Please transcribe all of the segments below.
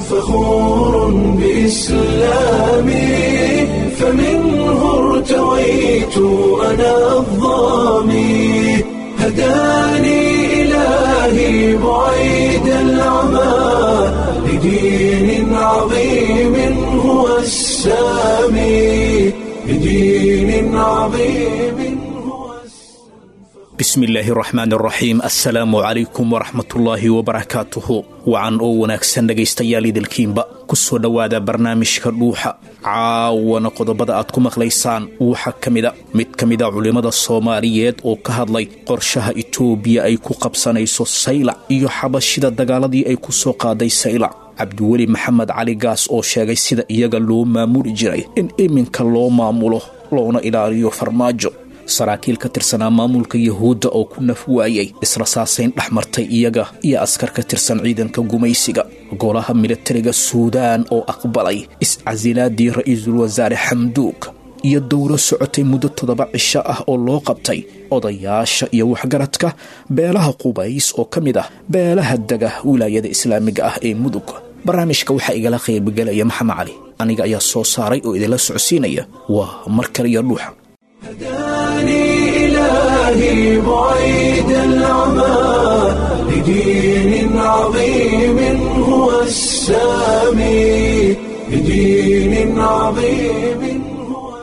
فخور بإسلامي فمنه ارتويت أنا الظامي هداني إلهي بعيد العمى لدين عظيم هو السامي لدين عظيم هو bismi illaahi raxmaan raxiim assalaamu calaykum waraxmatullaahi wabarakaatuhu wacan oo wanaagsan dhegaystayaal idilkiinba ku soo dhowaada barnaamijka dhuuxa caawana qodobada aad ku maqlaysaan waxaa ka mida mid ka mida culimmada soomaaliyeed oo ka hadlay qorshaha itoobiya ay ku qabsanayso saylac iyo xabashida dagaaladii ay ku soo qaaday saylac cabdiweli maxamed cali gaas oo sheegay sida iyaga loo maamuli jiray in iminka loo maamulo loona ilaaliyo farmaajo saraakiil ka tirsanaa maamulka yahuudda oo ku naf waayay israsaasayn dhex martay iyaga iyo askar ka tirsan ciidanka gumaysiga golaha militariga suudaan oo aqbalay iscasilaadii ra'iisul wasaare xamduug iyo dowro socotay muddo toddoba cisho ah oo loo qabtay odayaasha iyo waxgaradka beelaha qubays oo ka mid ah beelaha dega wilaayada islaamiga ah ee mudug barnaamijka waxaa igala qaybgelaya maxamed cali aniga ayaa soo saaray oo idinla socodsiinaya waa mar kaliya dhuuxa هداني إلهي بعيد العمى لدين عظيم هو السامي لدين عظيم هو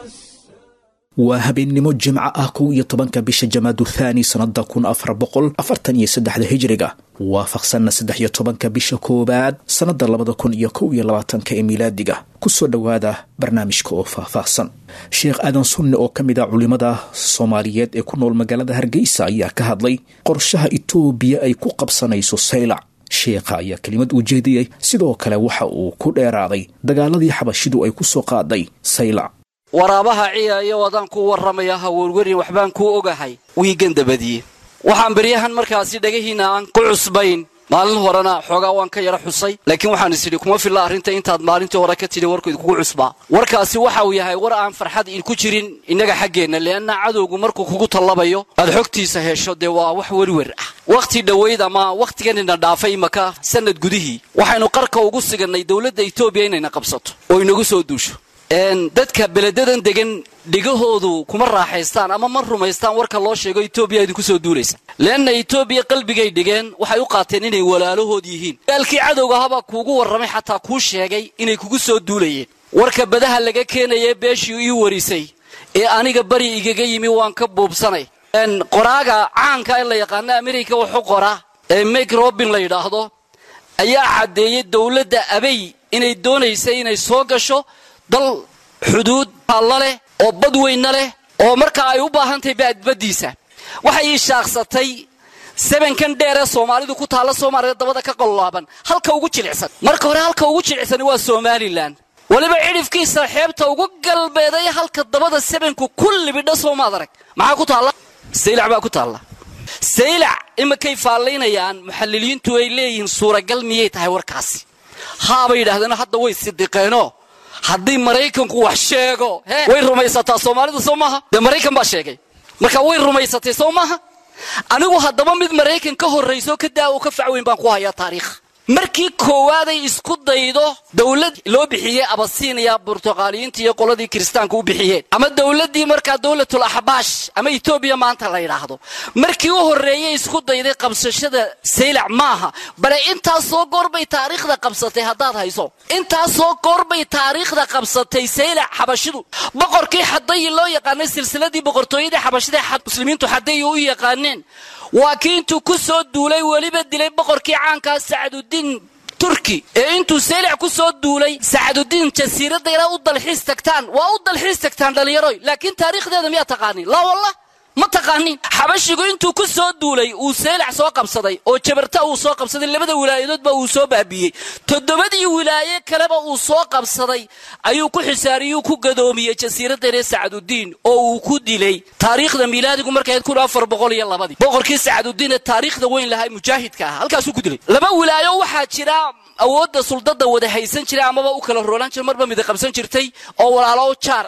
waa habeennimo jimco ah kow iyo tobanka bisha jamaadu thaani sannada kun afar boqol afartan iyo saddexda hijriga waafaqsanna saddex iyo tobanka bisha koowaad sannada labada kun iyo kow iyo labaatanka ee miilaadiga kusoo dhowaada barnaamijka oo faahfaahsan sheekh aadan sunne oo ka mid a culimmada soomaaliyeed ee ku nool magaalada hargeysa ayaa ka hadlay qorshaha itoobiya ay ku qabsanayso saylac sheekha ayaa kelimad uu jeediyey sidoo kale waxa uu ku dheeraaday dagaaladii xabashidu ay ku soo qaaday saylac waraabaha ciyaaya wadaan kuu warramaya haweerwerin waxbaan kuu ogahay wiigan dabadiye waxaan beryahan markaasi dhagahiinna aan ku cusbayn maalin horena xoogaa waan ka yara xusay laakiin waxaan is idhi kuma filla arrinta intaad maalintii hore ka tidhi warku idkugu cusbaa warkaasi waxa uu yahay war aan farxad idku jirin innaga xaggeenna leanna cadowgu markuu kugu tallabayo aad xogtiisa hesho dee waa wax werwer ah wakhti dhowayd ama wakhtiganina dhaafay imaka sannad gudihii waxaynu qarka ugu sigannay dowladda etoobiya inayna qabsato oo inagu soo duusho dadka beledadan degan dhigahoodu kuma raaxaystaan ama ma rumaystaan warka loo sheego etoobiya idinku soo duulaysa leanna etoobiya qalbigay dhigeen waxay u qaateen inay walaalahood yihiin gaalkii cadowga habaa kuugu warramay xataa kuu sheegay inay kugu soo duulayeen warka badaha laga keenaye beeshii ii warisay ee aniga bari igaga yimi waan ka buubsanay qoraaga caanka in la yaqaano amerika waxu qora ee mek robin la yidhaahdo ayaa caddeeyey dowladda abay inay doonaysay inay soo gasho dal xuduud alla leh oo bad weynna leh oo markaa ay u baahan tahay baadbaddiisa waxay ii shaaqsatay sebankan dheer ee soomaalidu ku taalla soomaaliya dabada ka qollaaban halka ugu jilicsan marka hore halka ugu jilicsani waa somalilan weliba cidhifkiisa xeebta ugu galbeeday halka dabada sebanku ku libidha soomaad arag maxaa ku taalla saylac baa ku taalla saylac imakay faallaynayaan muxalliliintu ay leeyihiin suuragal miyay tahay warkaasi haabay yidhahdeen hadda way sidiqeenoo haddii maraykanku wax sheego way rumaysataa soomaalidu soo maaha dee maraykan baa sheegay marka way rumaysatay soo maaha anigu haddaba mid maraykan ka horrayso ka daa oo ka facweyn baan ku hayaa taariikh markii koowaaday isku daydo dowlad loo bixiyey abasiiniya burtuqaaliyiinta iyo qoladii kiristaanka u bixiyeen ama dowladdii markaa dowlatul axbaash ama etoobiya maanta la yidhaahdo markii u horreeyey isku dayday qabsashada saylac maaha bale intaasoo goorbay taariikhda qabsatay haddaad hayso intaasoo goorbay taariikhda qabsatay saylac xabashidu boqorkii xadayi loo yaqaanay silsiladii boqortooyadii xabashida muslimiintu xadayi u yaqaaneen waa kii intuu ku soo duulay weliba dilay boqorkii caankaa sacdudiin turki ee intuu saylac ku soo duulay sacdudiin jasiiradda ilaa u dalxiis tagtaan waa u dalxiis tagtaan dhallinyaroy laakiin taariikhdeeda miyaa taqaanin laa wallah ma taqaanin xabashigu intuu ku soo duulay uu saylac soo qabsaday oo jabarta uu soo qabsaday labada wilaayadoodba uu soo baabiiyey toddobadii wilaaye kaleba uu soo qabsaday ayuu ku xisaariyuu ku gadoomiyey jasiiraddanee sacdudiin oo uu ku dilay taariikhda miilaadigu markayd kun afar boqol iyo labadii boqorkii sacdudiin ee taariikhda weyn lahaa mujaahidka ah halkaasuu ku dilay laba wilaayo waxaa jira awoodda suldada wada haysan jiray amaba u kala roolaan jira marba mida qabsan jirtay oo walaalo jaar ah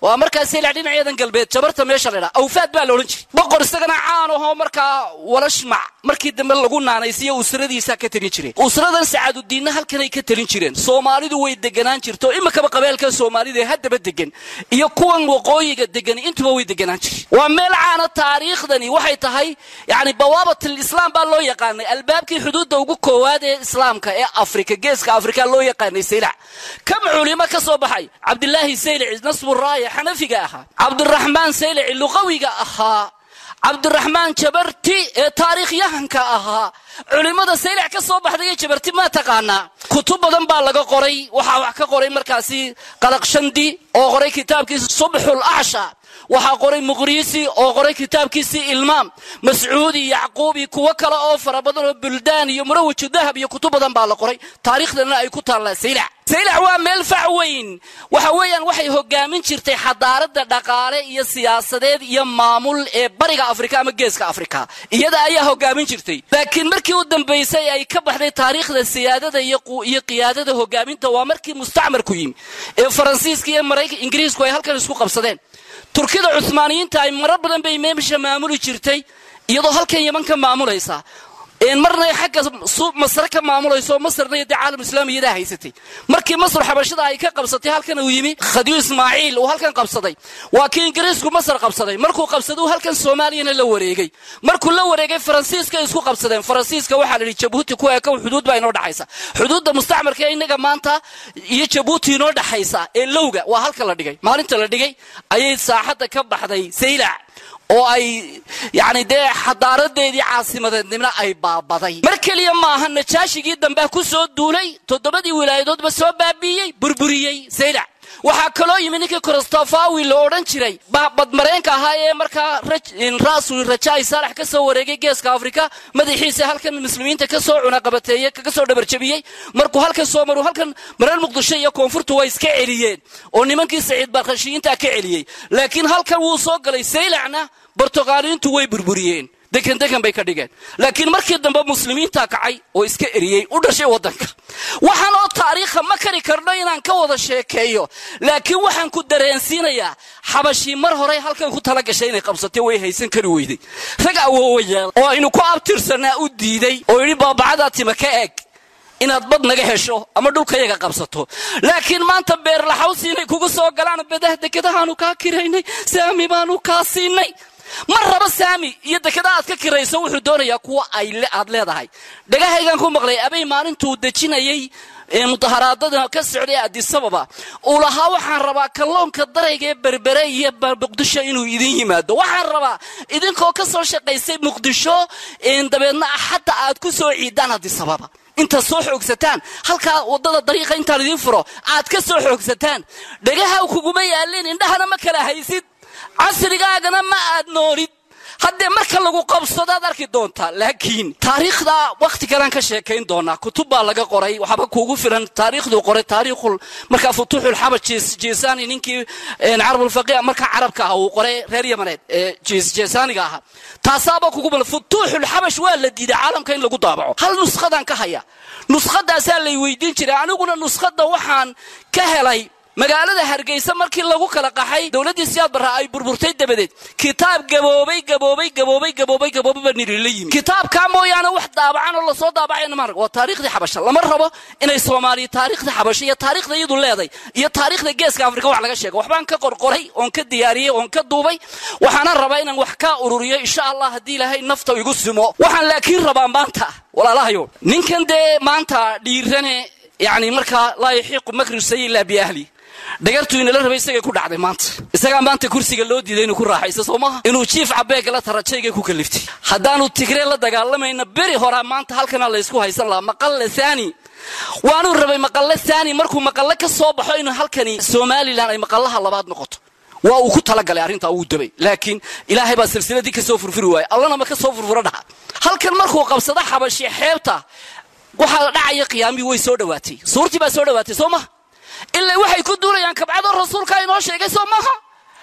waa markaa saylac dhinaceedan galbeed jabarta meesha la ydhaha awfaad baa la odhan jiray boqor isagana caan ahoo markaa walashmac markii dambe lagu naanaysiyo usradiisaa ka talin jireen usradan sacaadudiinna halkanay ka talin jireen soomaalidu way deganaan jirto imikaba qabeelka soomaalida ee haddaba degan iyo kuwan waqooyiga degan intuba way deganaan jireen waa meel caana taariikhdani waxay tahay yani bawaabatil islaam baa loo yaqaanay albaabkii xuduudda ugu koowaad ee islaamka ee afrika geeska afrika loo yaqaanay saylac kam culimo ka soo baxay cabdilaahi saylici nasburaaya xanafiga ahaa cabdiraxmaan saylici luqawiga ahaa cabdiraxmaan jabarti ee taariikhyahanka ahaa culimmada saylac ka soo baxday ee jabarti maa taqaanaa kutub badan baa laga qoray waxaa wax ka qoray markaasi qadaqshandi oo qoray kitaabkiisa subxul acsha waxaa qoray muqriisi oo qoray kitaabkiisii ilmaam mascuudi yacquubi kuwo kale oo fara badan oo buldaan iyo murawaju dahab iyo kutub badan baa la qoray taariikhdana ay ku taallaa saylac saylac waa meel fac weyn waxa weeyaan waxay hogaamin jirtay xadaarada dhaqaale iyo siyaasadeed iyo maamul ee bariga afrika ama geeska afrika iyada ayaa hogaamin jirtay laakiin markii u dambaysay ay ka baxday taariikhda siyaadada iyo qiyaadada hogaaminta waa markii mustacmarku yimi ee faransiiska iyo maraykan ingiriisku ay halkan isku qabsadeen turkida cuhmaaniyiinta ay marar badan bay meesha maamuli jirtay iyadoo halkan yaman ka maamulaysa marna xagga masre ka maamulayso masrna dee caalam islaami iyadaa haysatay markii masr xabashada ay ka qabsatay halkan uu yimi khadiyu ismaaciil uu halkan qabsaday waa kii ingiriisku masr qabsaday markuu qabsaday halkan soomaaliyana la wareegay markuu la wareegay faransiiska isku qabsadeen faransiiska waxaa la yidhi jabuuti ku eeka xuduud baa inoo dhexaysa xuduudda mustacmarka ee inaga maanta iyo jabuuti inoo dhexaysa ee lowga waa halka la dhigay maalinta la dhigay ayay saaxadda ka baxday saylac oo ay yani dee xadaaradeedii caasimadeednimna ay baabaday mar keliya maaha najaashigii dambea ku soo duulay toddobadii wilaayadoodba soo baabiiyey burburiyey saylac waxaa kaloo yimi ninkii kristofawi la odhan jiray badmareenka ahaa ee markaa rasul rajai saalax ka soo wareegay geeska afrika madaxiisa halkan muslimiinta kasoo cunaqabateeye kasoo dhabarjabiyey markuu halkan soo maru halkan mareer muqdisho iyo koonfurtu way iska celiyeen oo nimankii saciid barkhashiyiinta ka celiyey laakiin halkan wuu soo galay saylacna bortuqaaliyiintu way burburiyeen dekan dekan bay ka dhigeen laakiin markii dambe muslimiinta kacay oo iska eriyey u dhashay waddanka waxaan oo taariikha ma kari karno inaan ka wada sheekeeyo laakiin waxaan ku dareensiinayaa xabashii mar horey halkan ku tala gashay inay qabsatay way haysan kari weyday rag awoowayaal oo aynu ku abtirsanaa u diiday oo yidhi baabacadaa tima ka eeg inaad bad naga hesho ama dhulkayaga qabsato laakiin maanta beerlaxawsi inay kugu soo galaan badah dekadahaanu kaa kiraynay saami baanu kaa siinay mar raba saami iyo dekada aad ka kirayso wuxuu doonayaa kuwa aad leedahay dhagahaygan ku maqlay abay maalintuu dejinayay mudaharaadada ka socday adisababa uu lahaa waxaan rabaa kalloonka darayga ee berbere iyo muqdisho inuu idin yimaado waxaan rabaa idinkoo ka soo shaqaysay muqdisho dabeedna axadda aad ku soo ciidaan adisababa intaad soo xoogsataan halkaa wadada dariiqa intaan idiin furo aad ka soo xoogsataan dhagaha kuguma yaalin indhahana ma kala haysid casrigaagana ma aad noolid haddee marka lagu qabsadaad arki doontaa laakiin taariikhda wakhti kalaan ka sheekayn doonaa kutub baa laga qoray waxba kuugu filan taariikhduu qoray taariikhul markaa futuuxul xabaj jeesani ninkii carabulfaqih markaa carabka ah uu qoray reer yamaneed ee jeesaniga ahaa taasaaba kugu balan futuuxul xabash waa la diiday caalamka in lagu daabaco hal nuskhadaan ka haya nuskhadaasaa lay weydiin jiray aniguna nuskhada waxaan ka helay magaalada hargeysa markii lagu kala qaxay dowladdii siyaad barra ay burburtay dabadeed kitaab gaboobay gaboobay gaboobay gaboobay gaboobay baa niri la yimi kitaabkaa mooyaane wax daabacan oo lasoo daabacayna ma arag waa taariikhdii xabasha lama rabo inay soomaaliya taariikhda xabasha iyo taariikhda iyadu leeday iyo taariikhda geeska afrika wax laga sheego waxbaan ka qorqoray oon ka diyaariyey oon ka duubay waxaana rabaa inaan wax ka ururiyo insha allah haddii ilaahay nafta igu simo waxaan laakiin rabaa maanta walaalahayo ninkan dee maanta dhiirane yani markaa laa yaxiiqu makru sayi ilaa biahli dhagartuu inala rabay isagay ku dhacday maanta isagaa maanta kursiga loo diiday inuu ku raaxayso soo maha inuu jiif cabeegala tarajaygay ku kaliftay haddaanu tigree la dagaalamayna beri horaa maanta halkana laysku haysan lahaa maqalle saani waanuu rabay maqalle saani markuu maqalle ka soo baxo inuu halkani somalilan ay maqallaha labaad noqoto waa uu ku talagalay arrintaa wuu dabay laakiin ilaahay baa silsiladii kasoo furfuri waayey allana ma kasoo furfuro dhaha halkan markuu qabsado xabashi xeebta waxaa dhacaya qiyaamii way soo dhowaatay suurtii baa soo dhowaatay soo maha ilaa waxay ku duulayaan kabcadoo rasuulkaa inoo sheegay soo maaha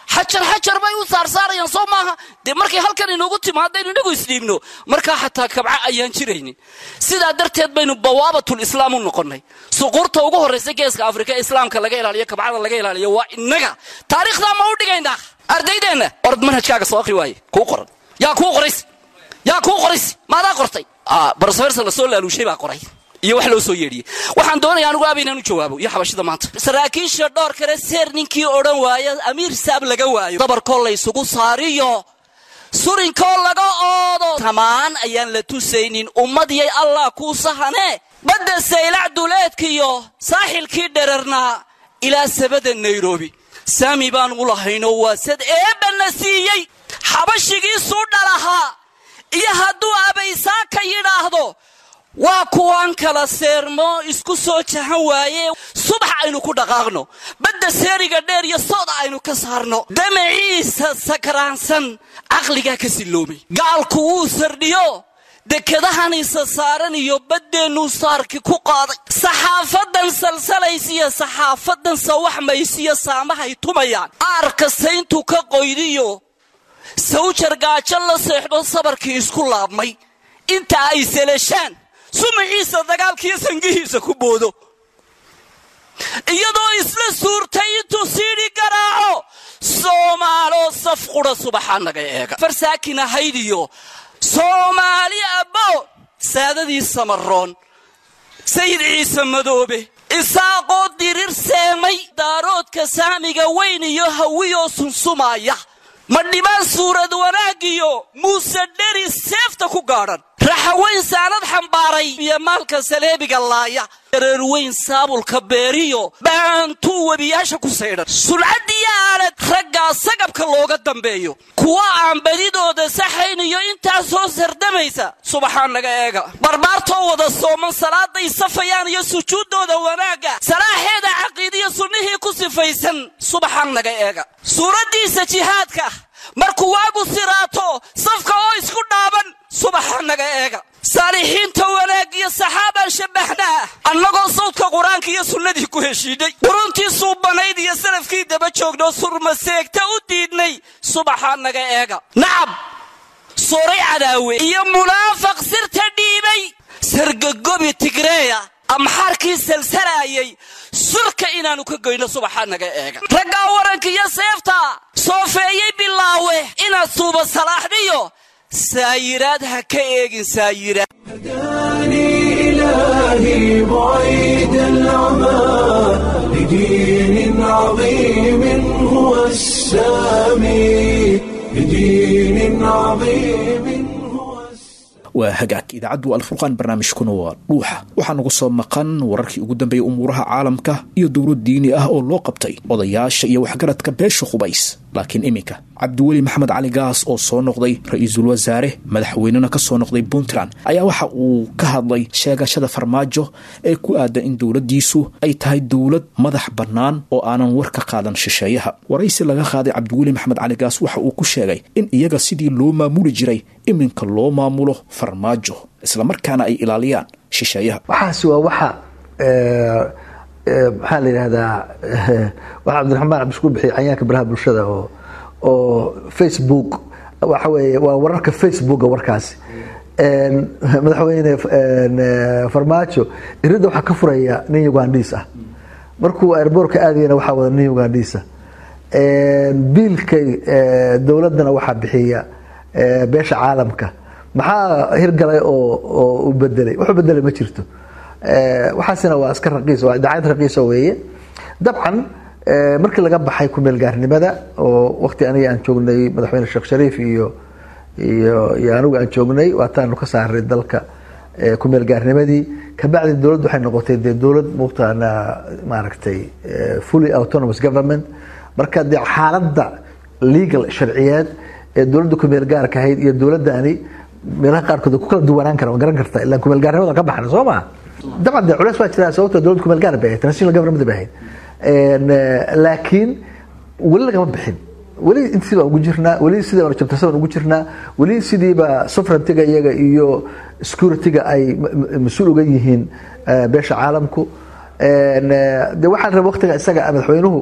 xajar xajar bay u saarsaarayaan soo maaha dee markay halkan inoogu timaadaynu inagu isdhiibno markaa xataa kabca ayaan jiraynin sidaa darteed baynu bawaabatul islaam u noqonnay suquurta ugu horraysa geeska afrika ee islaamka laga ilaaliyo kabcada laga ilaaliyo waa innaga taariikhdaa ma u dhigaynaa ardaydeenna orod manhajkaaga soo akhri waaye kuu qoran yaa kuu qorays yaa kuu qorays maadaa qortay barofeersa la soo laaluushay baa qoray iyo wax loo soo yeedhiyey waxaan doonaya anigu aaba inaan u jawaabo iyo xabashida maanta saraakiisha dhowr kale seer ninkii odhan waaya amiir saab laga waayo dabarkoo laysugu saariyo surinkoo laga oodo tamaan ayaan la tusaynin ummadiyay allah kuu sahane badda saylac duleedkiiyo saaxilkii dherarnaa ilaa sabada nairobi saami baan u lahayno waa sad eebbanna siiyey xabashigiisuu dhalahaa iyo hadduu abaysaaka yidhaahdo waa kuwaan kala seermo isku soo jahan waaye subax aynu ku dhaqaaqno badda seeriga dheer iyo sooda aynu ka saarno damaciisa sakraansan caqligaa ka silloomay gaalku wuu sardhiyo dekedahaniisa saaran iyo baddeenuu saarki ku qaaday saxaafadan salsalaysiyo saxaafadan sawaxmaysiyo saamahay tumayaan aarka sayntu ka qoydiyo sawjar gaajo la seexdo sabarkii isku laabmay inta ay seleshaan sumaciisa dagaalkiiyo sangihiisa ku boodo iyadoo isla suurtay intuu siidhi garaaco soomaaloo saf qudha subaxaa naga eega farsaakin ahayd iyo soomaali abbo saadadii samaroon sayid ciise madoobe isaaqoo dirir seemay daaroodka saamiga weyn iyo hawiyoo sunsumaya ma dhibaan suurad wanaagiyo muuse dheri seefta ku gaadhan raxaweyn saanad xambaaray iyo maalka saleebiga laaya dareerweyn saabulka beeriyo baantuu webiyaasha ku saydhan sulcaddiyo aalad raggaa sagabka looga dambeeyo kuwa aan badidooda saxayn iyo intaa soo sardamaysa subaxaa naga eega barbaartoo wada sooman salaaday safayaan iyo sujuuddooda wanaagga salaaxeeda caqiidiyo sunnihii ku sifaysan subaxaa naga eega suuraddiisa jihaadka markuu waagu siraato safka oo isku dhaaban subaxa naga eega saalixiinta wanaag iyo saxaabaan shabbaxnaa annagoo sawdka qur-aanka iyo sunnadii ku heshiinay quruntii suubanayd iyo salafkii daba joognoo surmaseegta u diidnay subaxaa naga eega nacab sooray cadaawe iyo munaafaq sirta dhiibay sargagobi tigreeya amxaarkii salsalaayay surka inaannu ka goyno subaxaa naga eega raggaa waranka iyo seefta soofeeyey bilaawe inaad suuba salaaxdhiyo saayiraad ha ka eegin saayiraad هداني إلهي بعيد العمى لدين عظيم هو السامي لدين عظيم هو السامي waa hagaag idaacaddu alfurqaan barnaamijkuna waa dhuuxa waxaa nagu soo maqan wararkii ugu dambeeyey umuuraha caalamka iyo dowlad diini ah oo loo qabtay odayaasha iyo waxgaradka beesha qubays laakiin iminka cabdiweli maxamed cali gaas oo soo noqday ra-iisul wasaare madaxweynena ka soo noqday puntland ayaa waxa uu ka hadlay sheegashada farmaajo ee ku aadan in dowladdiisu ay tahay dowlad madax bannaan oo aanan war ka qaadan shisheeyaha waraysi laga qaaday cabdiweli maxamed cali gaas waxa uu ku sheegay in iyaga sidii loo maamuli jiray iminka loo maamulo farmaajo islamarkaana ay ilaaliyaan shisheeyaha waxaasi waa waxa maxaa la yidhahdaa waxa cabdiraxmaan cabdiskuur bixiy cayaanka baraha bulshada oo oo facebook waxa weeye waa wararka facebooka warkaasi madaxweyne farmaajo iridda waxaa ka furaya nin ugandhiis ah markuu airboortka aadayana waxaa wada nin ugandhiisa biilkay dowladdana waxaa bixiya beesha caalamka maxaa hirgalay oo oo u bedelay wuxuu bedelay ma jirto waxaasina waa iska raqiis waa idaacad raqiisa weeye dabcan markii laga baxay kumeel gaarnimada oo waqti aniga aan joognay madaxweyne sheekh shariif iyo iyo iyo anigu aan joognay waataanu ka saaray dalka kumeel gaarnimadii kabacdi dowladdu waxay noqotay dee dowlad muqtaana maaragtay fully autonomous government marka dee xaaladda legal sharciyeed ee dowladda kumeel gaarka ahayd iyo dowladdaani meelaha qaarkood ku kala duwanaan kara garan karta ilaa kumeel gaarnimada ka baxna soo maa dabcan dee culeys waa jiraa sababto dowladda kumeel gaar bay ahayd national government bay ahayd laakiin weli lagama bixin weli intii baan ugu jirnaa weli sidii baan jabtarsa baan ugu jirnaa weli sidiiba sovereigntiga iyaga iyo securityga ay mas-uul uga yihiin beesha caalamku de waxaan raba waqtiga isaga madaxweynuhu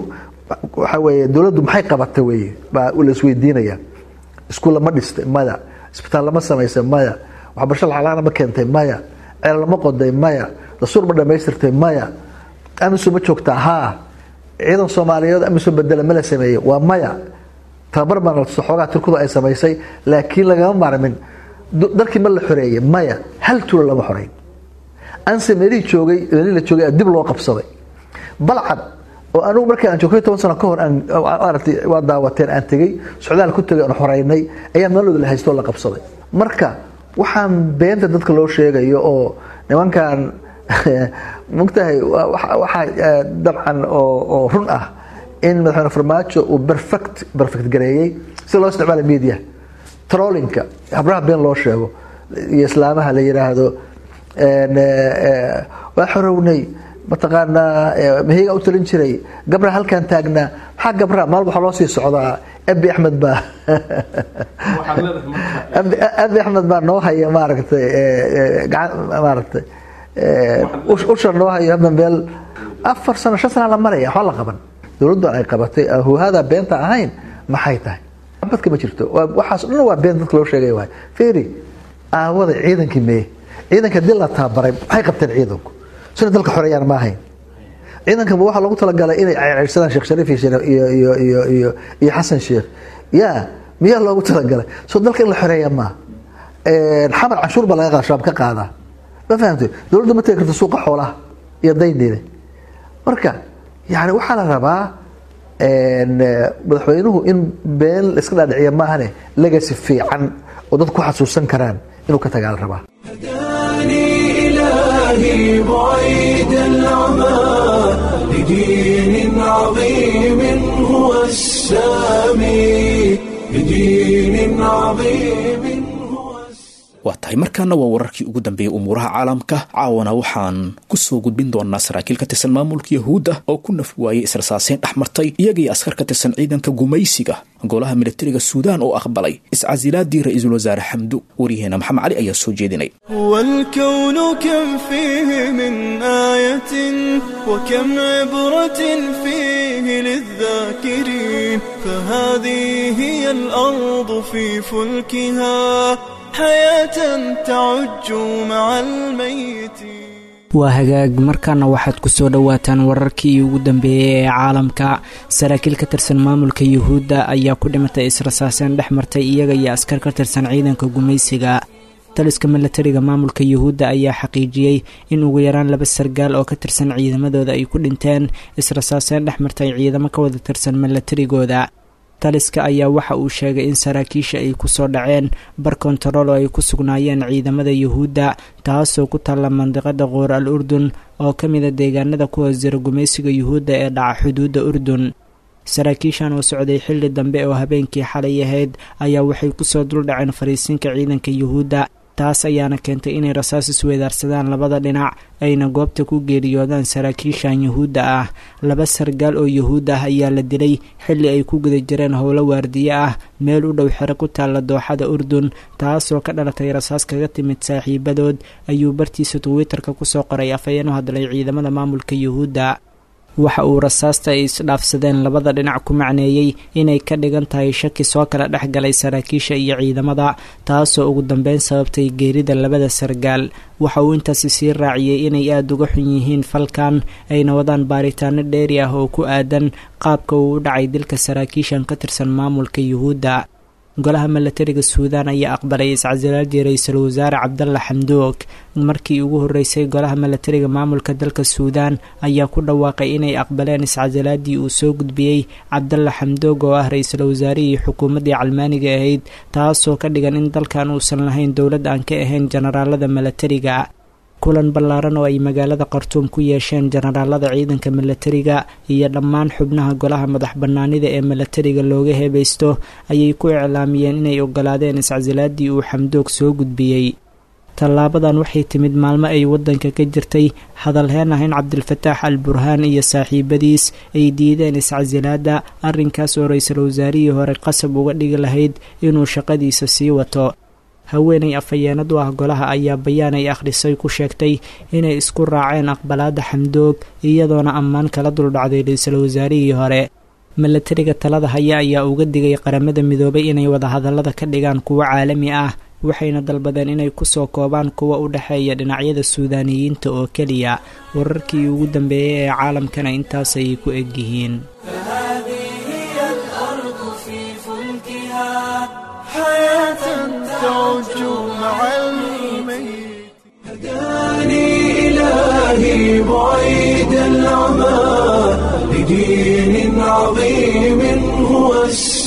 waxaa weeye dowladdu maxay qabata weeye baa la isweydiinaya iskuul lama dhistay maya isbitaal lama samaysay maya waxbarasho lacalaana ma keentay maya ceel lama qoday maya dastuur ma dhamaystirtay maya amisom ma joogtaa haa ciidan soomaaliyeed amisom bedela ma la sameeyey waa maya tababar baan latuso xoogaa turkudu ay samaysay laakiin lagama maarmin dalkii ma la xoreeyey maya hal tulo lama xoreyn anse meelihii joogay meelihii la joogay dib loo qabsaday balcad oo anugu markii aan joogay toban sano ka hor aan maaragtay waa daawateen aan tegey socdaal ku tegay aan xoreynay ayaa meelooda la haystoo la qabsaday marka waxaan beenta dadka loo sheegayo oo nimankan mogtahay waxaa dabcan oo run ah in madaxweyne farmaajo uu perfect perfect gareeyey si loo isticmaala media trollinka habraha been loo sheego iyo islaamaha la yiraahdo waa xorownay mataqaanaa mahiga u talin jiray gabra halkan taagnaa maxaa gabra maal waxaa loo sii socdaa abi axmed baa abi axmed baa noo haya maaragtay maaragtay usha noo hayo hadda meel afar sano shan sana la maraya waxba la qaban dowladdan ay qabatay huhada beenta ahayn maxay tahay badka ma jirto waxaas dhan waa been dadka loo sheegay waay feri aawada ciidankii mee ciidanka dil la tababaray maxay qabteen ciidanku sina dalka xoreeyaan ma ahayn ciidankanba waxaa lagu talagalay inay ceyrsadaan sheekh shariif iyo iyo iyo iyo iyo xasan sheekh ya miyaa loogu talagalay soo dalka in la xoreeya maa xamar canshuur baa laga qaada shabaab ka qaadaa ma fahamtay dowladdu ma tegi karto suuqa xoolaha iyo dayniile marka yani waxaa la rabaa madaxweynuhu in been la iska dhaadhiciya maahane legacy fiican oo dad ku xasuusan karaan inuu ka tagaa la rabaa إلهي بعيد العمى لدين عظيم هو السامي لدين عظيم هو waa tahay markaana waa wararkii ugu dambeeyey umuuraha caalamka caawana waxaan ku soo gudbin doonaa saraakiil ka tirsan maamulka yahuudda oo ku naf waayey israsaaseyn dhex martay iyagii askar ka tirsan ciidanka gumaysiga golaha militariga suudaan oo aqbalay iscasilaadii ra-iisul wasaare xamdu waryaheena maxamed cali ayaa soo jeedinay والكون كم فيه من آية وكم عبرة فيه للذاكرين فهذه هي الأرض في فلكها حياة تعج مع الميت waa hagaag markaana waxaad ku soo dhowaataan wararkii ugu dambeeyey ee caalamka saraakiil ka tirsan maamulka yuhuudda ayaa ku dhimatay israsaaseen dhex martay iyaga iyo askar ka tirsan ciidanka gumaysiga taliska milatariga maamulka yuhuudda ayaa xaqiijiyey in ugu yaraan laba sargaal oo ka tirsan ciidamadooda ay ku dhinteen israsaaseen dhex martay ciidamo ka wada tirsan milatarigooda taliska ayaa waxa uu sheegay in saraakiisha ay ku soo dhaceen bar kontarool oo ay ku sugnaayeen ciidamada yuhuudda taasoo ku taalla mandiqada qoor al urdun oo ka mida deegaanada ku hoos jira gumaysiga yuhuudda ee dhaca xuduudda urdun saraakiishan oo socday xilli dambe oo habeenkii xalay ahayd ayaa waxay kusoo duldhaceen fariisinka ciidanka yuhuudda taas ayaana keentay inay rasaas isweedaarsadaan labada dhinac ayna goobta ku geeriyoodaan saraakiishan yuhuudda ah laba sargaal oo yuhuud ah ayaa la dilay xilli ay ku guda jireen howlo waardiye ah meel u dhow xero ku taalla dooxada urdun taasoo ka dhalatay rasaas kaga timid saaxiibadood ayuu bartiisa twitter-ka kusoo qoray afhayeen u hadlay ciidamada maamulka yuhuudda waxa uu rasaasta ay isdhaafsadeen labada dhinac ku macneeyey inay ka dhigan tahay shaki soo kala dhex galay saraakiisha iyo ciidamada taasoo ugu dambeyn sababtay geerida labada sargaal waxa uu intaasi sii raaciyey inay aada uga xun yihiin falkan ayna wadaan baaritaano dheeri ah oo ku aadan qaabka uu u dhacay dilka saraakiishan ka tirsan maamulka yuhuudda golaha milatariga suudaan ayaa aqbalay iscasilaadii ra-iisul wasaare cabdalla xamdoog markii ugu horeysay golaha milatariga maamulka dalka suudaan ayaa ku dhawaaqay inay aqbaleen iscasilaadii uu soo gudbiyey cabdalla xamdoog oo ah ra-iisul wasaarihii xukuumaddii calmaaniga ahayd taasoo ka dhigan in dalkan uusan lahayn dowlad aan ka ahayn jenaraalada milatariga kulan ballaaran oo ay magaalada khartuum ku yeesheen jenaraalada ciidanka milatariga iyo dhammaan xubnaha golaha madax bannaanida ee milatariga looga heebaysto ayay ku iclaamiyeen inay ogolaadeen iscasilaadii uu xamdoog soo gudbiyey tallaabadan waxay timid maalmo ay waddanka ka jirtay hadalheen ah in cabdilfataax al burhaan iyo saaxiibadiis ay diideen iscasilaadda arrinkaas oo ra-iisul wasaarihii hore qasab uga dhigi lahayd inuu shaqadiisa sii wato haweenay afhayeenad u ah golaha ayaa bayaan ay akhrisay ku sheegtay inay isku raaceen aqbalaadda xamdoog iyadoona ammaan kala duldhacday ra-iisul wasaarihii hore milatariga talada haya ayaa uga digay qaramada midoobay inay wadahadallada ka dhigaan kuwo caalami ah waxayna dalbadeen inay kusoo koobaan kuwa u dhexeeya dhinacyada suudaaniyiinta oo keliya wararkii ugu dambeeyay ee caalamkana intaasayay ku egyihiin هداني إلهي بعيد العمى لدين عظيم هو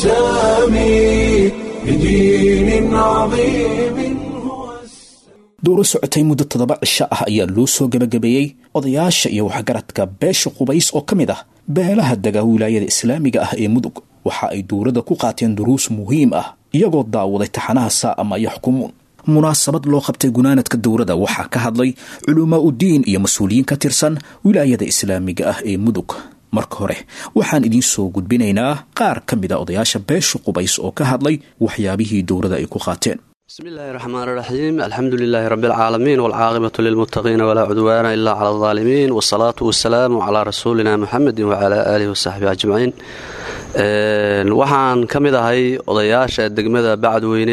السامي لدين عظيم هو السامي dowro socotay muddo toddoba cisho ah ayaa loo soo gebagabeeyey odayaasha iyo waxgaradka beesha qubays oo ka mid ah beelaha dega wilaayada islaamiga ah ee mudug waxa ay dowladda ku qaateen duruus muhiim ah iyagoo daawaday taxanaha saa'ama yaxkumuun munaasabad loo qabtay gunaanadka dowladda waxaa ka hadlay culumaa udiin iyo mas-uuliyiin ka tirsan wilaayada islaamiga ah ee mudug marka hore waxaan idiin soo gudbinaynaa qaar ka mid a odayaasha beesha qubays oo ka hadlay waxyaabihii dowladda ay ku qaateen بسم الله الرحمن الرحيم الحمد لله رب العالمين والعاقبة للمتقين ولا عدوان إلا على الظالمين والصلاة والسلام على رسولنا محمد وعلى آله وصحبه أجمعين waxaan ka mid ahay odayaasha degmada bacadweyne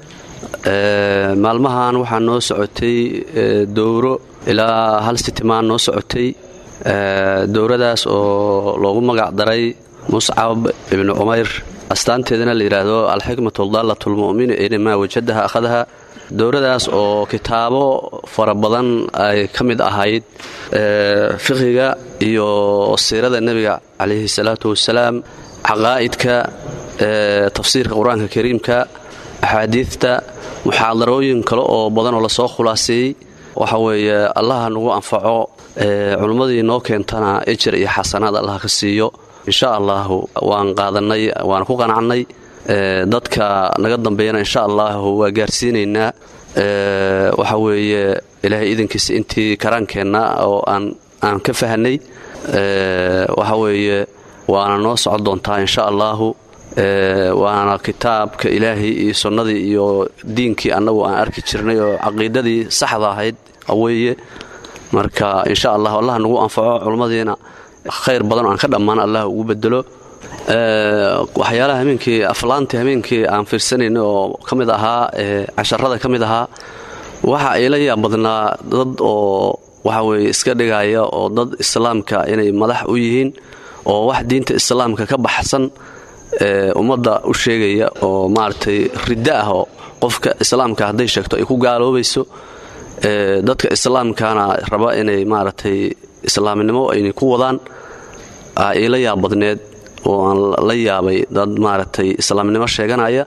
maalmahan waxaa noo socotay dowro ilaa hal sitimaan noo socotay dowradaas oo loogu magac daray muscab ibnu cumayr astaanteedana la yidhaahdo alxikmatu daallatulmu'min inamaa wajadaha akhadaha dowradaas oo kitaabo fara badan ay ka mid ahayd fiqiga iyo siirada nebiga calayhi salaatu wasalaam caqaa'idka tafsiirka qur-aanka kariimka axaadiidta muxaadarooyin kale oo badan oo lasoo khulaaseeyey waxa weeye allaha nagu anfaco culummadii noo keentana ejer iyo xasanaad allaha ka siiyo insha allahu waan qaadanay waan ku qanacnay dadka naga dambeeyana insha allahu waa gaarsiinaynaa waxa weeye ilaahay idankiisa intii karaankeenna oo aan ka fahanay waxa weeye waana noo socon doontaa insha allahu waana kitaabka ilaahay iyo sunnadii iyo diinkii annagu aan arki jirnay oo caqiidadii saxda ahayd weeye marka insha allah allah nagu anfaco culummadiina khayr badan oo aan ka dhammaan allah ugu bedelo waxyaalaha habeenkii aflaantii habeenkii aan fiirsanayna oo ka mid ahaa casharada ka mid ahaa waxa ay la yaab badnaa dad oo waxa weye iska dhigaya oo dad islaamka inay madax u yihiin oo wax diinta islaamka ka baxsan ummadda u sheegaya oo maaragtay riddo ah oo qofka islaamka hadday sheegto ay ku gaaloobayso dadka islaamkana raba inay maaragtay islaamnimo aynay ku wadaan ila yaab badneed oo aan la yaabay dad maaragtay islaamnimo sheeganaya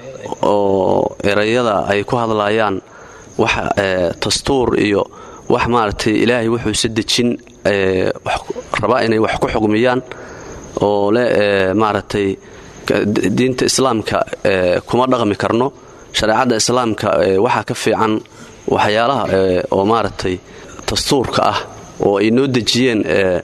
oo erayada ay ku hadlayaan wax dastuur iyo wax maaragtay ilaahay wuxuuse dejin raba inay wax ku xugmiyaan oo le maaragtay diinta islaamka kuma dhaqmi karno shareecadda islaamka waxaa ka fiican waxyaalaha oo maaragtay dastuurka ah oo ay noo dejiyeen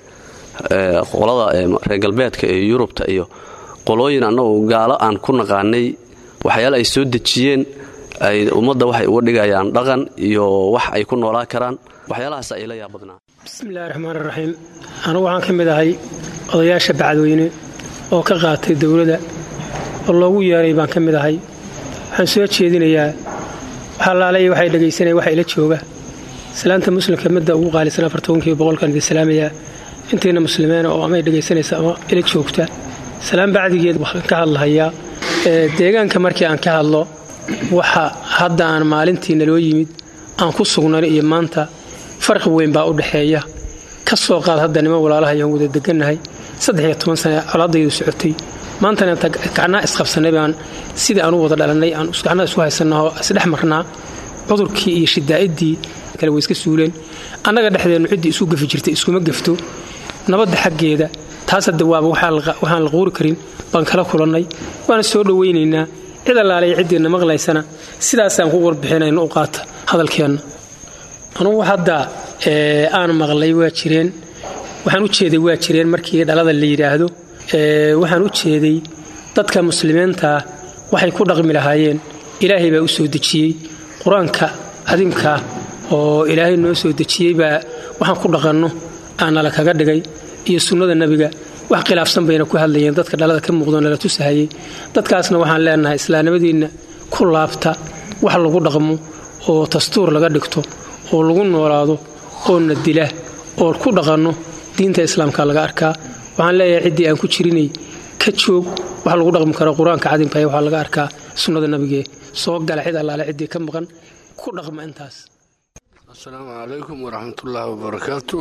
qolada reer galbeedka iyo yurubta iyo qolooyin annagu gaalo aan ku naqaanay waxyaale ay soo dejiyeen ay ummadda waxay uga dhigayaan dhaqan iyo wax ay ku noolaa karaan waxyaalahaas ay la yaabadnaa bismillahi raxmaan raxiim anugu waxaan ka mid ahay odayaasha bacadweyne oo ka qaatay dowladda oo loogu yeeray baan ka mid ahay waxaan soo jeedinayaa waxalaalay waxay dhegaysanaya waxa ila jooga islaanta muslimka midda ugu qaalisan afartobankii boqolkan idin salaamayaa intayna muslimiina oo amay dhegaysanaysa ama ila joogta salaan bacdigeed waxaan ka hadlahayaa deegaanka markii aan ka hadlo waxa hadda aan maalintii naloo yimid aan ku sugnay iyo maanta farqi weyn baa u dhexeeya ka soo qaad hadda niman walaalaha ayaan wada degannahay saddex iyo toban sane colaadaydu socotay maantana inta gacnaa isqabsannay baan sidii aan u wada dhalannay aan gacnaa isu haysannaoo isdhex marnaa cudurkii iyo shidaa'idii kale way iska suuleen annaga dhexdeennu ciddii isu gafi jirtay iskuma gafto nabadda xaggeeda taas hadda waaba waxaan la quuri karin baan kala kulannay waana soo dhowaynaynaa cid allaale iyo ciddiinna maqlaysana sidaasaan ku warbixinayno u qaata hadalkeenna anugu hadda aan maqlay waa jireen waxaan u jeeday waa jireen markii dhalada la yidhaahdo waxaan u jeeday dadka muslimiintaa waxay ku dhaqmi lahaayeen ilaahay baa u soo dejiyey qur-aanka cadiimkaa oo ilaahay noo soo dejiyey baa waxaan ku dhaqanno aanala kaga dhigay iyo sunnada nebiga wax khilaafsan bayna ku hadlayeen dadka dhalada ka muuqdo nala tusahayay dadkaasna waxaan leenahay islaamnimadiinna ku laabta wax lagu dhaqmo oo dastuur laga dhigto oo lagu noolaado oo na dila oo ku dhaqanno diinta islaamka laga arkaa waxaan leeyahay ciddii aan ku jirinay ka joog wax lagu dhaqmi karo qur-aanka cadinkaay waxaa laga arkaa sunnada nabigee soo gala cid allaale ciddii ka maqan ku dhaqma intaas asalaamu calaykum waraxmatullaahi wabarakaatu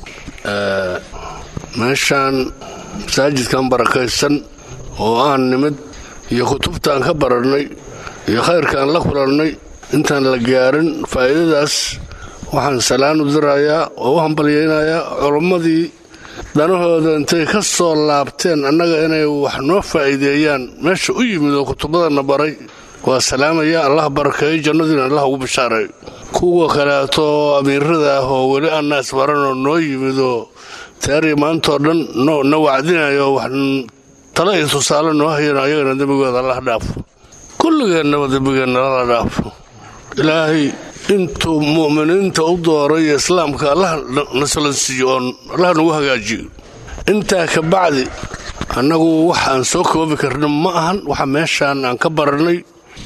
meeshaan masaajidkan barakaysan oo aan nimid iyo kutubtaan ka barannay iyo khayrkaan la kulannay intaan la gaarin faa'iidadaas waxaan salaan u dirayaa oo u hambalyaynayaa culammadii danahooda intay ka soo laabteen annaga inay wax noo faa'iideeyaan meesha u yimid oo kutubadana baray waa salaamaya allah barakeeyo jannadiina allah ugu bishaareeyo kuwa kaleeto amiirada ah oo weli annaas baranoo noo yimidoo taariya maantoo dhan na wacdinayo wax tale iyo tusaale noo hayano ayagana dembigooda allah dhaafo kulligeennaba dembigeenna lala dhaafo ilaahay intuu mu'miniinta u dooray iyo islaamka allah nasalansiiyo oo allah nagu hagaajiyo intaa ka bacdi annagu wax aan soo koobi karna ma ahan waxa meeshaan aan ka barannay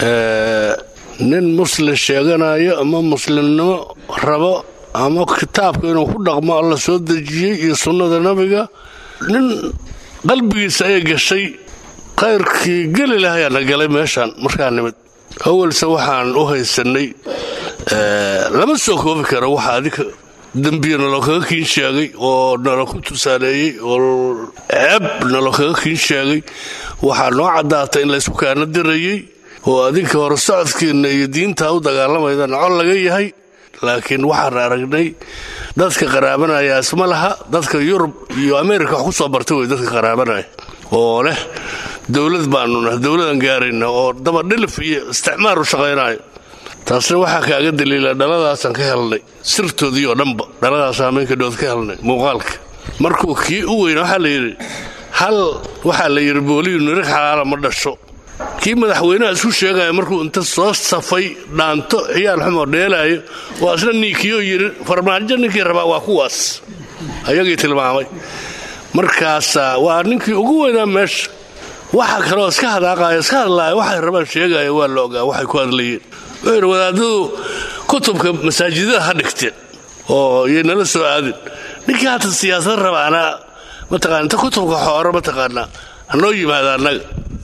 nin muslim sheeganayo ama muslimnimo rabo ama kitaabka inuu ku dhaqmo alla soo dejiyey iyo sunnada nabiga nin qalbigiisa ay gashay khayrkii geli lahayaana galay meeshaan markaa nimid awalse waxaan u haysannay lama soo koobi karo waxa adika dembiya nalo kaga kiin sheegay oo nalo ku tusaaleeyey oo ceeb nalo kaga kiin sheegay waxaa noo caddaatay in laysku kaana dirayey oo adinka hore socodkiinna iyo diintaa u dagaalamaydan col laga yahay laakiin waxaan aragnay dadka qaraabanaya isma laha dadka yurub iyo ameerika wax ku soo bartay wey dadka qaraabanaya oo leh dowlad baanu nahay dowladan gaarayna oo dabadhilif iyo isticmaar u shaqaynayo taasna waxaa kaaga daliila dhaladaasaan ka helnay sirtoodii oo dhanba dhaladaas hameenkadhood ka helnay muuqaalka markuu kii u weyna waxaa la yidhi hal waxaa la yidhi booliyu nirig xalaala ma dhasho kii madaxweynaha isku sheegaya markuu inta soo safay dhaanto ciyaal xumoo dheelaayo waa isna niikiyoo yidhi farmaajo ninkii rabaa waa kuwaas ayagii tilmaamay markaasaa waa ninkii ugu weynaa meesha waxa kaleoo iska hadaaqaaya iska hadlaaya waxay rabaan sheegaya waa la ogaa waxay ku hadlayeen wuxuu yidhi wadaadadu kutubka masaajidada ha dhigteen oo yay nala soo aadin ninkii hata siyaasad rabaana mataqana inta kutubka xooro mataqaanaa hanoo yimaada annaga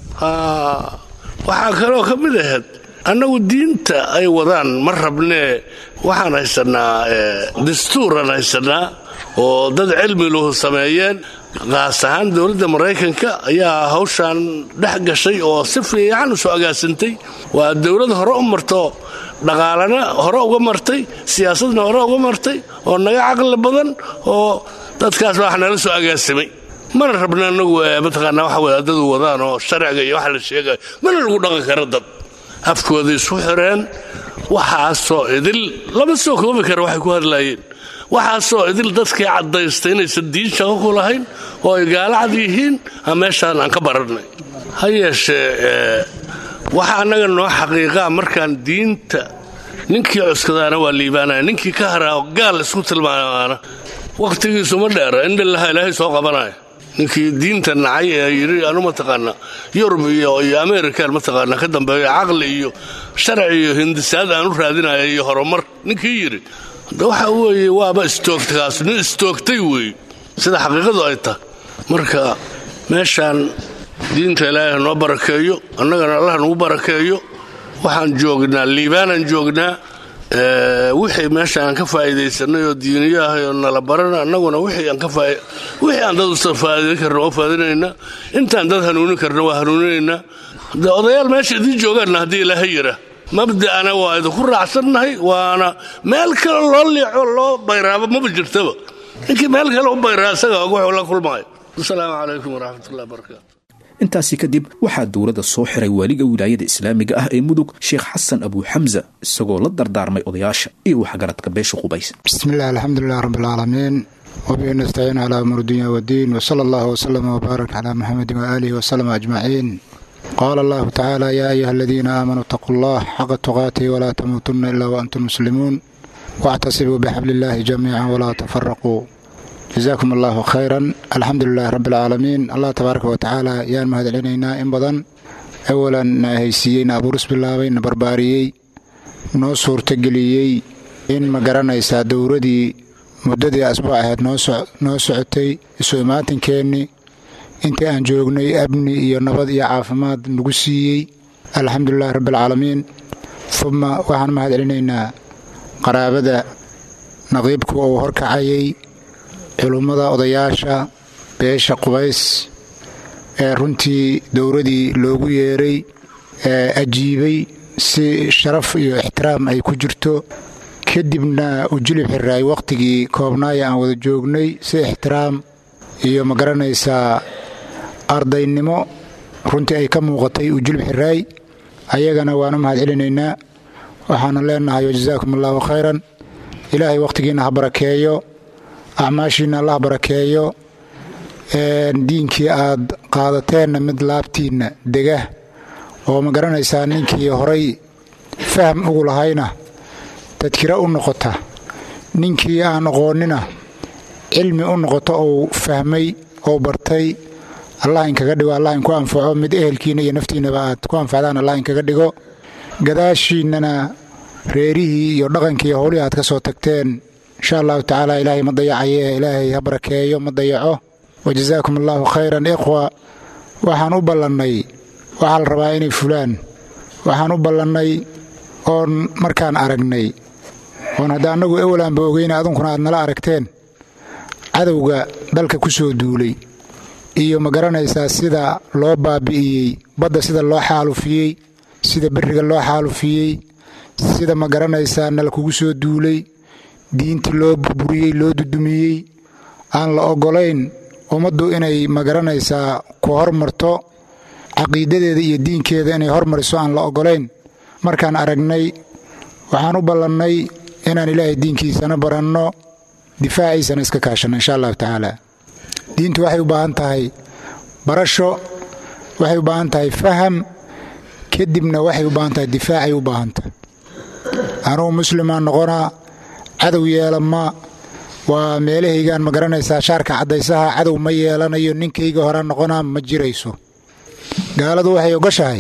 waxaa kaloo ka mid ahayd annagu diinta ay wadaan ma rabnee waxaan haysannaa dastuuraan haysannaa oo dad cilmi luhu sameeyeen qaas ahaan dowladda maraykanka ayaa hawshaan dhex gashay oo si fiican u soo agaasintay waa dowlad hore u marto dhaqaalana hore uga martay siyaasadna hore uga martay oo naga caqli badan oo dadkaas wax nala soo agaasimay mana rabna anagu mataqaanaa waxa wadaadadu wadaan oo sharciga iyo waxa la sheegayo mana lagu dhaqan kara dad afkooda isu xireen waxaasoo idil lama soo koobi kara waxay ku hadlaayeen waxaasoo idil dadkii caddaystay inaysan diin shaqo ku lahayn oo ay gaalacad yihiin a meeshaan aan ka barannay ha yeeshee waxa annaga noo xaqiiqaa markaan diinta ninkii cuskadaana waa liibaanaya ninkii ka haraa gaal isku tilmaamaana wakhtigiisu ma dheera indhilaha ilaahay soo qabanaya ninkii diinta nacay ee yidhi anu mataqaanaa yurub iyo iyo amerikan mataqaanaa ka dambeeyo caqli iyo sharci iyo hindisaad aan u raadinaya iyo horumar ninkii yidhi hadda waxa weeye waaba istoogtakaas nin istoogtay weeye sida xaqiiqadu ay tahay marka meeshaan diinta ilaahay noo barakeeyo annagana allah nagu barakeeyo waxaan joognaa liibaanaan joognaa wixii meesha aan ka faa'iidaysanay oo diiniyo ahay oo nala barana annaguna wixii aan dad usa faa'iidayn karna waa faa'idinaynaa intaan dad hanuunin karna waa hanuuninaynaa de odayaal meesha idiin joogaanna haddii ilaahay yidha mabda'ana waa idinku raacsannahay waana meel kale loo liico loo bayraabo maba jirtaba ninkii meel kale u bayraa isaga og wuxuu la kulmaayo asalaamu calaykum waraxmatullahi barakaatu intaasi kadib waxaa dowladda soo xiray waaliga wilaayada islaamiga ah ee mudug sheekh xasan abuu xamsa isagoo la dardaarmay odayaasha iyo waxgaradka beesha qubays bismillahi alxamdulilah rabbilcaalamiin wabihi nastaciin calaa umuur dunya waddiin wsala allahu wslama wbaarak calaa muxamedin waaalihi wasalama ajmaciin qaala allahu tacaala yaa ayuha aladiina aamanuu itaquu allah xaqa tuqaatihi walaa tamuutunna ilaa waantum muslimuun waactasibuu bixabli illaahi jamiican walaa tafaraquu jasaakum allaahu khayran alxamdu lilahi rabbi alcaalamiin allah tabaaraka wa tacaala yaan mahad celinaynaa in badan awalan na haysiiyey na abuuris bilaabay na barbaariyey noo suurtageliyey in ma garanaysaa dowradii muddadii asbuuc ahayd noo socotay isu imaatinkeenni intii aan joognay amni iyo nabad iyo caafimaad nagu siiyey alxamdulilahi rabbi alcaalamiin uma waxaan mahad celinaynaa qaraabada naqiibku uu horkacayay culummada odayaasha beesha qubays ee runtii dowradii loogu yeeray ee ajiibay si sharaf iyo ixtiraam ay ku jirto kadibna u jilib xiraay wakhtigii koobnaaya aan wada joognay si ixtiraam iyo ma garanaysaa ardaynimo runtii ay ka muuqatay u jilib xiraay ayagana waanu mahad celinaynaa waxaana leenahay wajasaakum allaahu khayran ilaahay wakhtigiinna ha barakeeyo acmaashiinna allah barakeeyo diinkii aad qaadateenna mid laabtiinna dega oo ma garanaysaa ninkii horay faham ugu lahayna tadkiro u noqota ninkii aan aqoonnina cilmi u noqoto ou fahmay ou bartay allah inkaga dhigo allah inku anfaco mid ehelkiinna iyo naftiinnaba aad ku anfacdaan allah inkaga dhigo gadaashiinnana reerihii iyo dhaqankii howlihii aad ka soo tagteen insha allahu tacaala ilaahay ma dayacaye ilaahay ha barakeeyo ma dayaco wajasaakum allaahu khayran ikhwa waxaan u ballannay waxaa la rabaa inay fulaan waxaan u ballannay oon markaan aragnay oon hadda annagu ewelaanba ogeyna adunkuna aad nala aragteen cadowga dalka ku soo duulay iyo ma garanaysaa sida loo baabi'iyey badda sida loo xaalufiyey sida berriga loo xaalufiyey sida ma garanaysaa nala kugu soo duulay diintii loo burburiyey loo dudumiyey aan la oggolayn ummaddu inay ma garanaysaa ku hormarto caqiidadeeda iyo diinkeeda inay hormariso aan la oggolayn markaan aragnay waxaan u ballannay inaan ilaahay diinkiisana baranno difaaciisana iska kaashanno insha allahu tacaala diintu waxay u baahan tahay barasho waxay u baahan tahay faham kadibna waxay u baahan tahay difaacay u baahan tahay anugu muslimaan noqonaa cadow yeelama waa meelahaygaan ma garanaysaa shaarka caddaysaha cadow ma yeelanayo ninkayga horaan noqonaa ma jirayso gaaladu waxay ogoshahay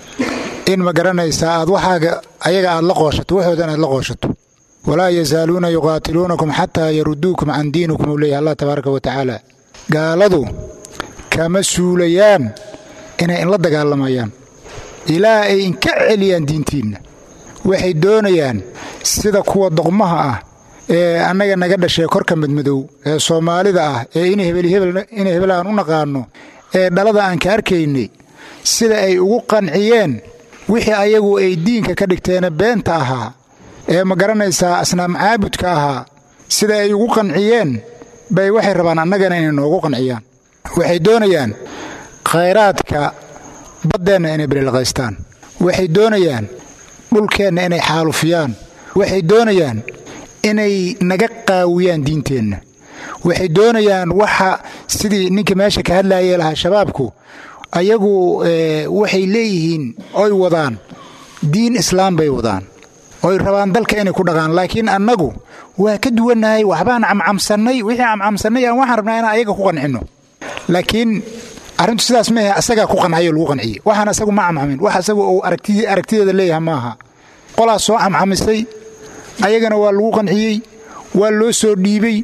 in ma garanaysaa aad waxaaga ayaga aad la qooshato waxoodan aad la qooshato walaa yazaaluuna yuqaatiluunakum xataa yaruduukum can diinikum uu leeyahy allah tabaaraka wa tacaala gaaladu kama suulayaan inay inla dagaalamayaan ilaa ay inka celiyaan diintiinna waxay doonayaan sida kuwa doqmaha ah ee annaga naga dhashee korka madmadow ee soomaalida ah ee in hebel aan u naqaanno ee dhalada aan ka arkaynay sida ay ugu qanciyeen wixii ayagu ay diinka ka dhigteena beenta ahaa ee ma garanaysaa asnaam caabudka ahaa sida ay ugu qanciyeen bay waxay rabaan annagana inay noogu qanciyaan waxay doonayaan khayraadka baddeenna inay belilqaystaan waxay doonayaan dhulkeenna inay xaalufiyaan waxay doonayaan inay naga qaawiyaan diinteenna waxay doonayaan waxa sidii ninka meesha ka hadlaayee lahaa shabaabku ayagu waxay leeyihiin oy wadaan diin islaam bay wadaan oy rabaan dalka inay ku dhaqaan laakiin annagu waa ka duwannahay waxbaan camcamsannay wixii camcamsannay aan waxaan rabnaa inaan ayaga ku qancinno laakiin arrintu sidaas maahe asagaa ku qancayoo lagu qanciyey waxaan asagu ma camcamin wax asagu uu aragtideeda leeyahay maaha qolaas soo camcamisay ayagana waa lagu qanciyey waa loo soo dhiibay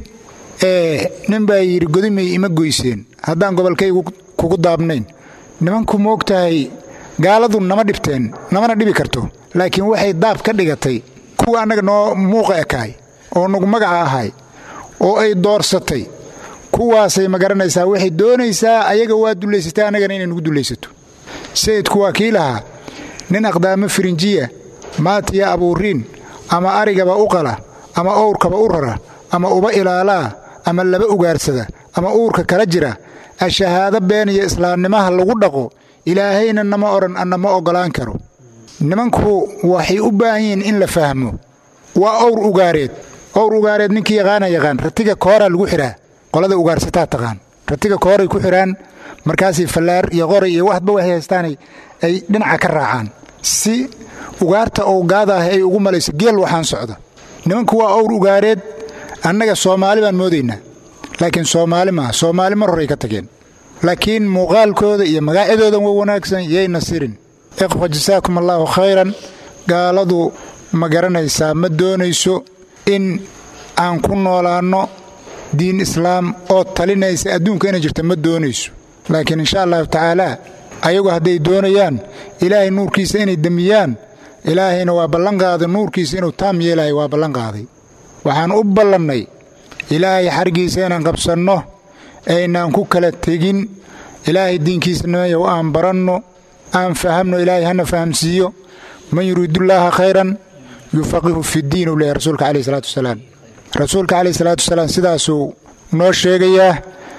nin baa yidhi godimay ima goyseen haddaan gobolkaygu kugu daabnayn nimanku moog tahay gaaladu nama dhibteen namana dhibi karto laakiin waxay daab ka dhigatay kuwa annaga noo muuqa ekaay oo nagu magaca ahay oo ay doorsatay kuwaasay ma garanaysaa waxay doonaysaa ayaga waa dullaysatay annagana inay nagu dullaysato sayidku waa kii lahaa nin aqdaamo firinjiya maatiya abuuriin ama arigaba u qala ama owrkaba u rara ama uba ilaalaa ama laba ugaarsada ama uurka kala jira ashahaado been iyo islaamnimaha lagu dhaqo ilaahayna nama odhan anna ma oggolaan karo nimanku waxay u baahan yihiin in la fahmo waa owr ugaareed owr ugaareed ninkii yaqaana yaqaan ratiga kooraa lagu xidhaa qolada ugaarsataa taqaan ratiga kooray ku xidhaan markaasay fallaar iyo qoray iyo waxba waxay haystaanay ay dhinaca ka raacaan si ugaarta ou gaada ah ay ugu malayso geel waxaan socda nimanku waa owr ugaareed annaga soomaali baan moodaynaa laakiin soomaali maaha soomaali mar horay ka tageen laakiin muuqaalkooda iyo magacyadooda wa wanaagsan yayna sirin ikhwa jasaakum allaahu khayran gaaladu ma garanaysaa ma doonayso in aan ku noolaanno diin islaam oo talinaysa adduunka inay jirta ma doonayso laakiin insha allahu tacaalaa ayagu hadday doonayaan ilaahay nuurkiisa inay demiyaan ilaahayna waa ballanqaaday nuurkiisa inuu taam yeelahay waa ballanqaaday waxaan u ballannay ilaahay xargiisa inaan qabsanno aynaan ku kala tegin ilaahay diinkiisa nimayow aan baranno aan fahamno ilaahay hana fahamsiiyo man yuriidullaaha khayran yufaqihu fidiin uu leeyahy rasuulka caleyh salaatu wasalaam rasuulka caleyh salaatu wasalaam sidaasuu noo sheegayaa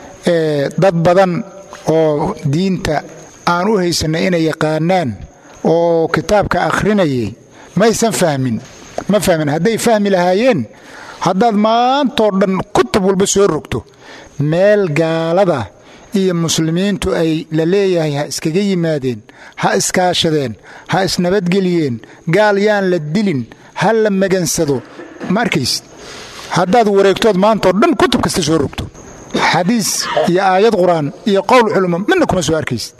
dad badan oo diinta aan u haysanay inay yaqaanaan oo kitaabka akhrinayay maysan fahmin ma fahmin hadday fahmi lahaayeen haddaad maantoo dhan kutub walba soo rogto meel gaalada iyo muslimiintu ay la leeyahay ha iskaga yimaadeen ha iskaashadeen ha isnabadgeliyeen gaal yaan la dilin ha la magansado ma arkaysid haddaad wareegtood maantao dhan kutub kasta soo rogto xadiis iyo aayad qur-aan iyo qowl culummo midna kuma soo arkaysid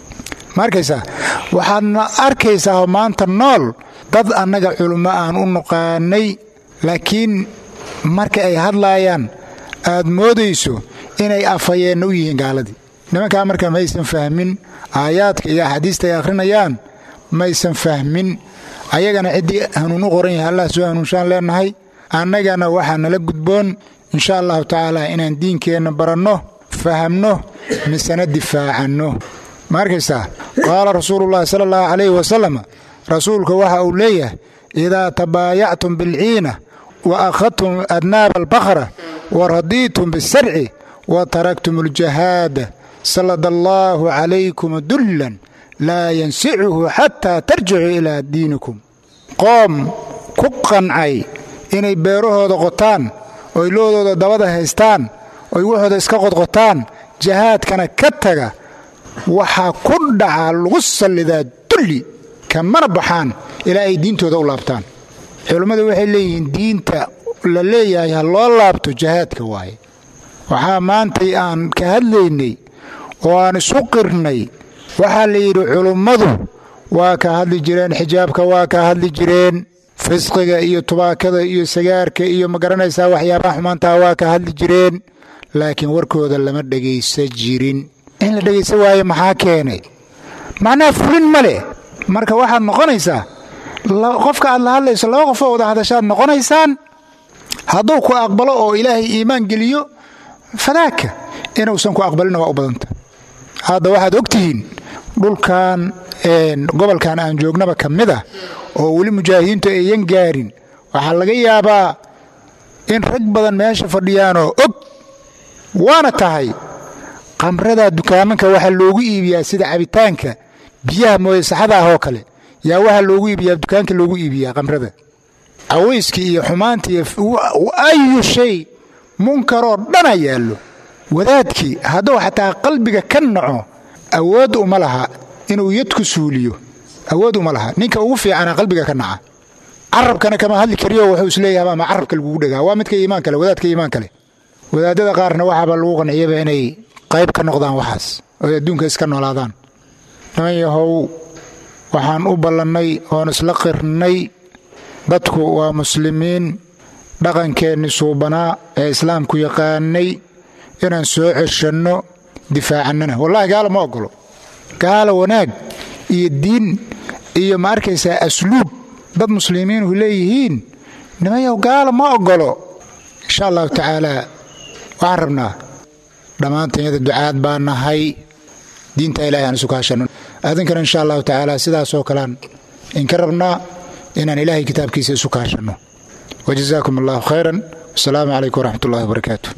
ma arkaysaa waxaadna arkaysaa maanta nool dad annaga culummo aan u nuqaanay laakiin marka ay hadlaayaan aad moodayso inay afhayeenna u yihiin gaaladii nimankaa marka maysan fahmin aayaadka iyo axaadiista ay akhrinayaan maysan fahmin ayagana ciddii hanuun u qoran yahay allah soo hanuunshaan leennahay annagana waxaa nala gudboon insha allahu tacaala inaan diinkeenna baranno fahamno misena difaacanno ma arkaysaa qaala rasuulullahi sala allahu calayhi wasalam rasuulka waxa uu leeyahay idaa tabaayactum bilciina wa akhadtum adnaaba albaqra wa radiitum bisarci wa taraktum aljahaada sallada allaahu calaykum dullan laa yansicuhu xataa tarjicuu ilaa diinikum qoom ku qancay inay beerahooda qotaan oy loodooda dabada haystaan oy waxooda iska qodqotaan jahaadkana ka taga waxaa ku dhaca lagu sallidaa dulli kamana baxaan ilaa ay diintooda u laabtaan culummadu waxay leeyihiin diinta la leeyahay ha loo laabto jahaadka waaye waxaa maantay aan ka hadlaynay oo aan isu qirnay waxaa la yidhi culummadu waa ka hadli jireen xijaabka waa ka hadli jireen fisqiga iyo tubaakada iyo sagaarka iyo ma garanaysaa waxyaabaha xumaantaa waa ka hadli jireen laakiin warkooda lama dhegaysa jirin in la dhegaysa waayo maxaa keenay macnaha fulin ma leh marka waxaad noqonaysaa qofka aad la hadlayso laba qofoo wada hadashaad noqonaysaan hadduu ku aqbalo oo ilaahay iimaan geliyo fadaaka inuusan ku aqbalina waa u badanta hadda waxaad ogtihiin dhulkan gobolkan aan joognaba ka mid ah oo weli mujaahidiintu ayan gaarin waxaa laga yaabaa in rag badan meesha fadhiyaanoo og waana tahay qamrada dukaamanka waxaa loogu iibiyaa sida cabitaanka biyaha mooye saxada ah oo kale yaa waxaa loogu iibiyaa dukaanka loogu iibiyaa qamrada cawayskii iyo xumaanta iyo ayu shay munkaroo dhana yaallo wadaadkii hadduu xataa qalbiga ka naco awood uma laha inuu yadku suuliyo awood uma laha ninka ugu fiicana qalbiga ka naca carabkana kama hadli kariyo wuxuu isleeyahay ama carabka lagugu dhegaa waa midka iimaan kale wadaadka iimaan kale wadaadada qaarna waxaaba lagu qanciyaba inay qayb ka noqdaan waxaas oy adduunka iska noolaadaan niman yahow waxaan u ballannay oon isla qirnay dadku waa muslimiin dhaqankeenni suubanaa ee islaamku yaqaanay inaan soo ceshanno difaacannana wallahi gaala ma ogolo gaala wanaag iyo diin iyo ma arkaysaa asluub dad muslimiinhu leeyihiin nimanyaw gaala ma ogolo insha allahu tacaalaa waxaan rabnaa dhammaantanyada ducaad baa nahay diinta ilahay aan isu kaashanno adinkana insha allahu tacaala sidaasoo kalean inka rabnaa inaan ilaahay kitaabkiisa isu kaashanno wajazaakum allahu khayran wasalaamu calaykum waraxmat ullahi wabarakaatu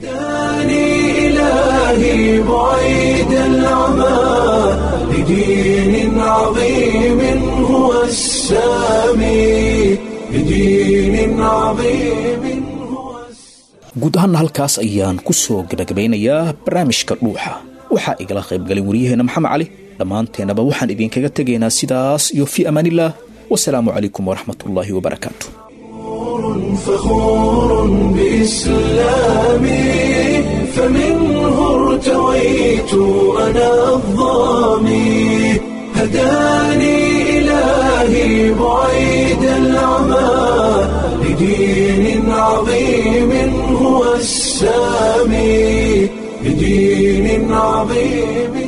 إلهي بعيد العمى لدين عظيم هو السامي لدين عظيم guud ahaanna halkaas ayaan ku soo gabagabeynayaa barnaamijka dhuuxa waxaa igala qaybgalay wariyaheenna maxamed cali dhammaanteennaba waxaan idinkaga tegaynaa sidaas iyo fii amaaniillah wasalaamu calaykum waraxmat ullaahi wabarakaatu فخور بإسلامي فمنه ارتويت أنا الظامي هداني إلهي بعيد العمى لدين عظيم هو السامي لدين عظيم